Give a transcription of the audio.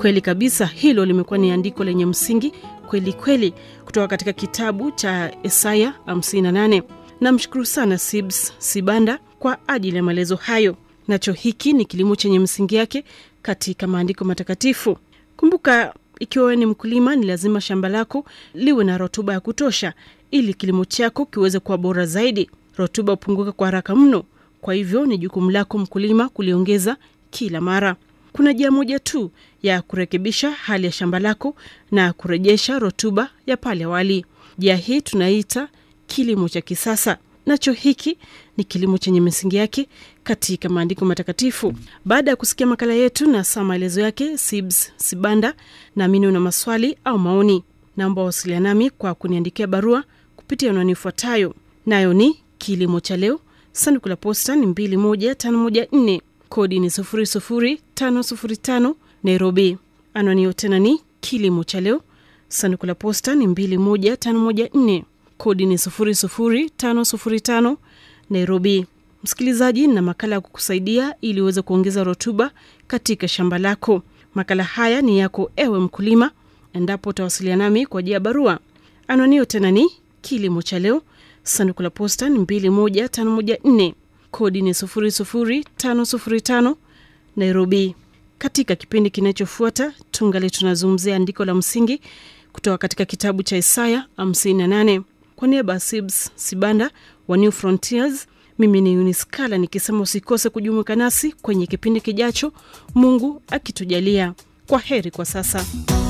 Kweli kabisa, hilo limekuwa ni andiko lenye msingi kweli kweli kutoka katika kitabu cha Isaya 58. Namshukuru sana Sibs Sibanda kwa ajili ya maelezo hayo. Nacho hiki ni kilimo chenye msingi yake katika maandiko matakatifu. Kumbuka, ikiwa wewe ni mkulima, ni lazima shamba lako liwe na rutuba ya kutosha ili kilimo chako kiweze kuwa bora zaidi. Rutuba hupunguka kwa haraka mno, kwa hivyo ni jukumu lako mkulima kuliongeza kila mara. Kuna njia moja tu ya kurekebisha hali ya shamba lako na kurejesha rutuba ya pale awali. Njia hii tunaita kilimo cha kisasa. Nacho hiki ni kilimo chenye misingi yake katika maandiko matakatifu. Baada ya kusikia makala yetu na saa maelezo yake Sibs Sibanda, naamini una maswali au maoni, naomba wasiliana nami kwa kuniandikia barua kupitia anwani ifuatayo, nayo ni kilimo cha leo, sanduku la posta ni 21514 kodi ni 00505 Nairobi. Anwani hiyo tena ni kilimo cha leo, sanduku la posta ni 21514 kodi ni 00505 Nairobi. Msikilizaji, na makala ya kukusaidia ili uweze kuongeza rutuba katika shamba lako. Makala haya ni yako ewe mkulima, endapo utawasiliana nami kwa njia ya barua. Anwani hiyo tena ni kilimo cha leo, sanduku la posta ni 21514 kodi ni 00505 Nairobi. Katika kipindi kinachofuata tungali tunazungumzia andiko la msingi kutoka katika kitabu cha Isaya 58. Kwa niaba ya Sibs Sibanda wa New Frontiers, mimi ni Uniskala nikisema usikose kujumuika nasi kwenye kipindi kijacho, Mungu akitujalia. Kwa heri kwa sasa.